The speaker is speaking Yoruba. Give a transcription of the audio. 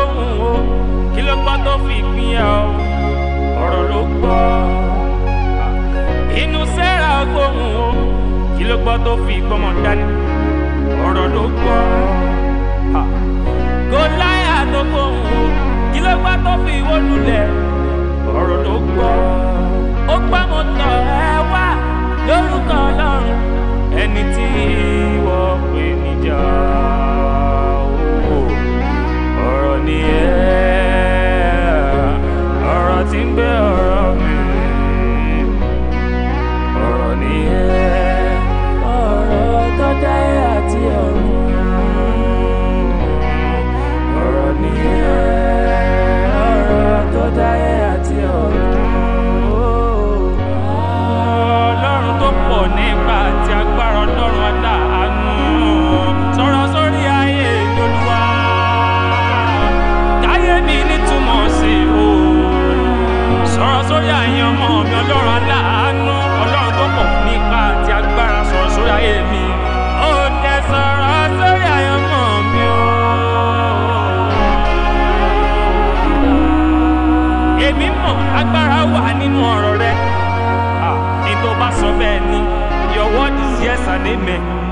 gbóhùn o kí ló gbọ́ tó fi pín ẹ o ọ̀rọ̀ ló gbọ́ inú sẹ́ra gbóhùn o kí ló gbọ́ tó fi gbọ́mọ dání ọ̀rọ̀ ló gbọ́ gòláyà tó gbóhùn o kí ló gbọ́ tó fi wó lulẹ̀ ọ̀rọ̀ ló gbọ́ ó gbọ́ mo tọ̀ ẹ wá lórúkọ ọlọ́run ẹni tí wọ́n pè níjà o ọ̀rọ̀ ni ẹ́ ọ̀rọ̀ tí ń gbé ọ̀rọ̀ mi ọ̀rọ̀ ni ẹ́ ọ̀rọ̀ tó dá ẹ àti ọ̀run ọ̀rọ̀ ni ẹ́ ọ̀rọ̀ tó dá ẹ àti ọ̀run ọlọ́run tó pọ̀ nípa àti agbára ọlọ́run aláàánú sọ̀rọ̀ sórí ayé ìdólúwa káyé mi nítumọ̀ sí o sọ̀rọ̀ sórí àyàn ọmọ mi ọlọ́run aláàánú ọlọ́run tó pọ̀ nípa àti agbára sọ̀rọ̀ sórí ayé mi ó dẹ sọ̀rọ̀ sórí àyàn ọmọ mi o. èmi mọ̀ agbára wà nínú ọ̀rọ̀ rẹ ní tó bá sọ bẹ́ẹ̀ ni your word is yes and amen.